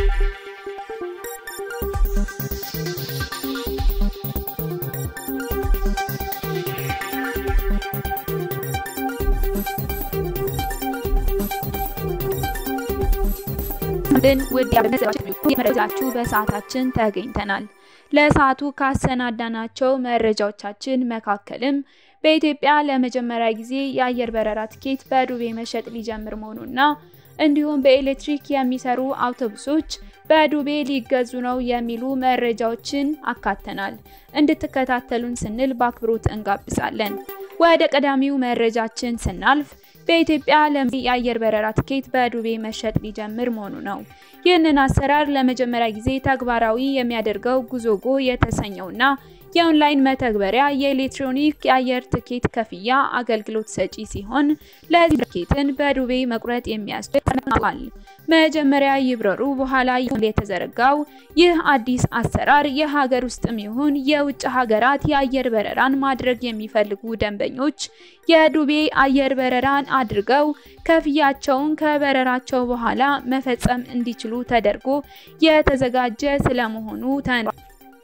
ድን ውድ መረጃችሁ በሰዓታችን ተገኝተናል። ለሰዓቱ ካሰናዳናቸው መረጃዎቻችን መካከልም በኢትዮጵያ ለመጀመሪያ ጊዜ የአየር በረራ ትኬት በዱቤ መሸጥ ሊጀምር መሆኑና እንዲሁም በኤሌክትሪክ የሚሰሩ አውቶቡሶች በዱቤ ሊገዙ ነው የሚሉ መረጃዎችን አካተናል። እንድትከታተሉን ስንል በአክብሮት እንጋብዛለን። ወደ ቀዳሚው መረጃችን ስናልፍ በኢትዮጵያ የአየር በረራ ትኬት በዱቤ መሸጥ ሊጀምር መሆኑ ነው። ይህንን አሰራር ለመጀመሪያ ጊዜ ተግባራዊ የሚያደርገው ጉዞጎ የተሰኘውና የኦንላይን መተግበሪያ የኤሌክትሮኒክ የአየር ትኬት ክፍያ አገልግሎት ሰጪ ሲሆን ለዚህ ትኬትን በዱቤ መቁረጥ የሚያስችል ተናግሯል። መጀመሪያ ይብረሩ በኋላ የተዘረጋው ይህ አዲስ አሰራር የሀገር ውስጥም ይሁን የውጭ ሀገራት የአየር በረራን ማድረግ የሚፈልጉ ደንበኞች የዱቤ አየር በረራን አድርገው ክፍያቸውን ከበረራቸው በኋላ መፈጸም እንዲችሉ ተደርጎ የተዘጋጀ ስለመሆኑ ተናግሯል።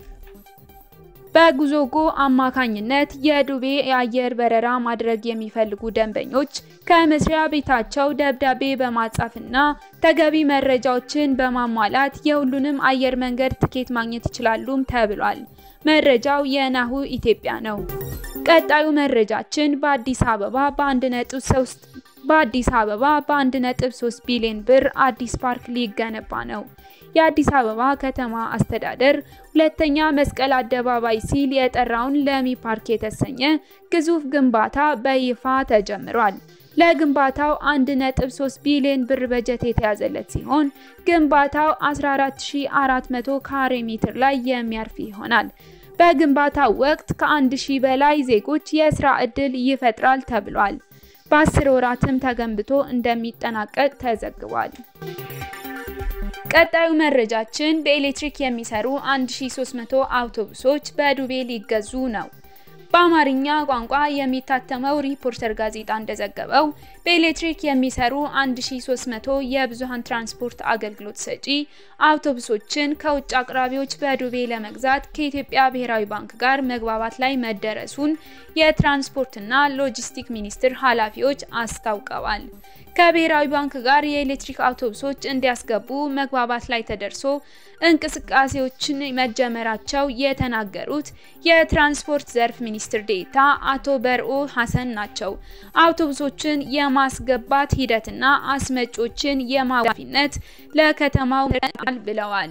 በጉዞጎ አማካኝነት የዱቤ የአየር በረራ ማድረግ የሚፈልጉ ደንበኞች ከመስሪያ ቤታቸው ደብዳቤ በማጻፍና ተገቢ መረጃዎችን በማሟላት የሁሉንም አየር መንገድ ትኬት ማግኘት ይችላሉም ተብሏል። መረጃው የናሁ ኢትዮጵያ ነው። ቀጣዩ መረጃችን በአዲስ አበባ በ1.3 በአዲስ አበባ በ1.3 ቢሊዮን ብር አዲስ ፓርክ ሊገነባ ነው። የአዲስ አበባ ከተማ አስተዳደር ሁለተኛ መስቀል አደባባይ ሲል የጠራውን ለሚ ፓርክ የተሰኘ ግዙፍ ግንባታ በይፋ ተጀምሯል። ለግንባታው 1.3 ቢሊዮን ብር በጀት የተያዘለት ሲሆን ግንባታው 14400 ካሬ ሜትር ላይ የሚያርፍ ይሆናል። በግንባታው ወቅት ከ1000 በላይ ዜጎች የስራ ዕድል ይፈጥራል ተብሏል። በአስር ወራትም ተገንብቶ እንደሚጠናቀቅ ተዘግቧል። ቀጣዩ መረጃችን በኤሌክትሪክ የሚሰሩ 1300 አውቶቡሶች በዱቤ ሊገዙ ነው። በአማርኛ ቋንቋ የሚታተመው ሪፖርተር ጋዜጣ እንደዘገበው በኤሌክትሪክ የሚሰሩ 1300 የብዙሃን ትራንስፖርት አገልግሎት ሰጪ አውቶቡሶችን ከውጭ አቅራቢዎች በዱቤ ለመግዛት ከኢትዮጵያ ብሔራዊ ባንክ ጋር መግባባት ላይ መደረሱን የትራንስፖርትና ሎጂስቲክ ሚኒስቴር ኃላፊዎች አስታውቀዋል። ከብሔራዊ ባንክ ጋር የኤሌክትሪክ አውቶቡሶች እንዲያስገቡ መግባባት ላይ ተደርሶ እንቅስቃሴዎችን መጀመራቸው የተናገሩት የትራንስፖርት ዘርፍ ሚኒስትር ዴኤታ አቶ በርኦ ሀሰን ናቸው። አውቶቡሶችን የማስገባት ሂደትና አስመጮችን የማዋፊነት ለከተማው ብለዋል።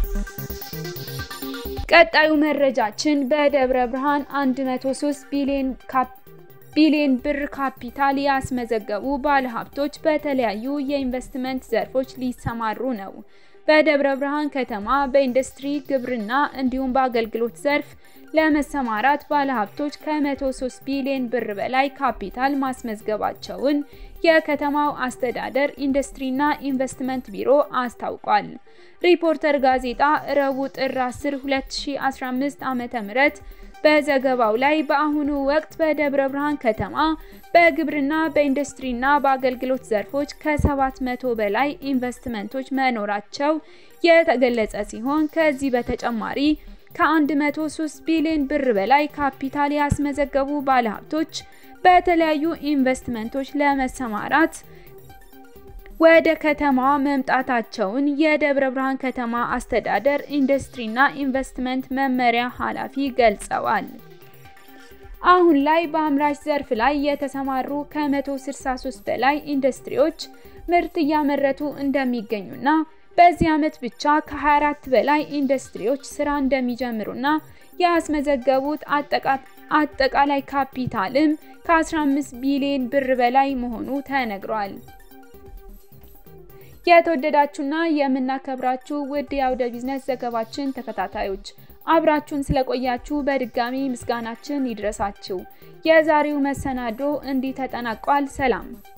ቀጣዩ መረጃችን በደብረ ብርሃን 103 ቢሊዮን ቢሊዮን ብር ካፒታል ያስመዘገቡ ባለሀብቶች በተለያዩ የኢንቨስትመንት ዘርፎች ሊሰማሩ ነው። በደብረ ብርሃን ከተማ በኢንዱስትሪ፣ ግብርና እንዲሁም በአገልግሎት ዘርፍ ለመሰማራት ባለሀብቶች ከ103 ቢሊዮን ብር በላይ ካፒታል ማስመዝገባቸውን የከተማው አስተዳደር ኢንዱስትሪና ኢንቨስትመንት ቢሮ አስታውቋል። ሪፖርተር ጋዜጣ ረቡዕ ጥር 10 2015 ዓ.ም በዘገባው ላይ በአሁኑ ወቅት በደብረ ብርሃን ከተማ በግብርና በኢንዱስትሪና በአገልግሎት ዘርፎች ከ700 በላይ ኢንቨስትመንቶች መኖራቸው የተገለጸ ሲሆን ከዚህ በተጨማሪ ከ103 ቢሊዮን ብር በላይ ካፒታል ያስመዘገቡ ባለሀብቶች በተለያዩ ኢንቨስትመንቶች ለመሰማራት ወደ ከተማዋ መምጣታቸውን የደብረ ብርሃን ከተማ አስተዳደር ኢንዱስትሪና ኢንቨስትመንት መመሪያ ኃላፊ ገልጸዋል። አሁን ላይ በአምራች ዘርፍ ላይ የተሰማሩ ከ163 በላይ ኢንዱስትሪዎች ምርት እያመረቱ እንደሚገኙና በዚህ ዓመት ብቻ ከ24 በላይ ኢንዱስትሪዎች ስራ እንደሚጀምሩና ያስመዘገቡት አጠቃላይ ካፒታልም ከ15 ቢሊዮን ብር በላይ መሆኑ ተነግሯል። የተወደዳችሁና የምናከብራችሁ ውድ የአውደ ቢዝነስ ዘገባችን ተከታታዮች አብራችሁን ስለቆያችሁ በድጋሚ ምስጋናችን ይድረሳችሁ። የዛሬው መሰናዶ እንዲህ ተጠናቋል። ሰላም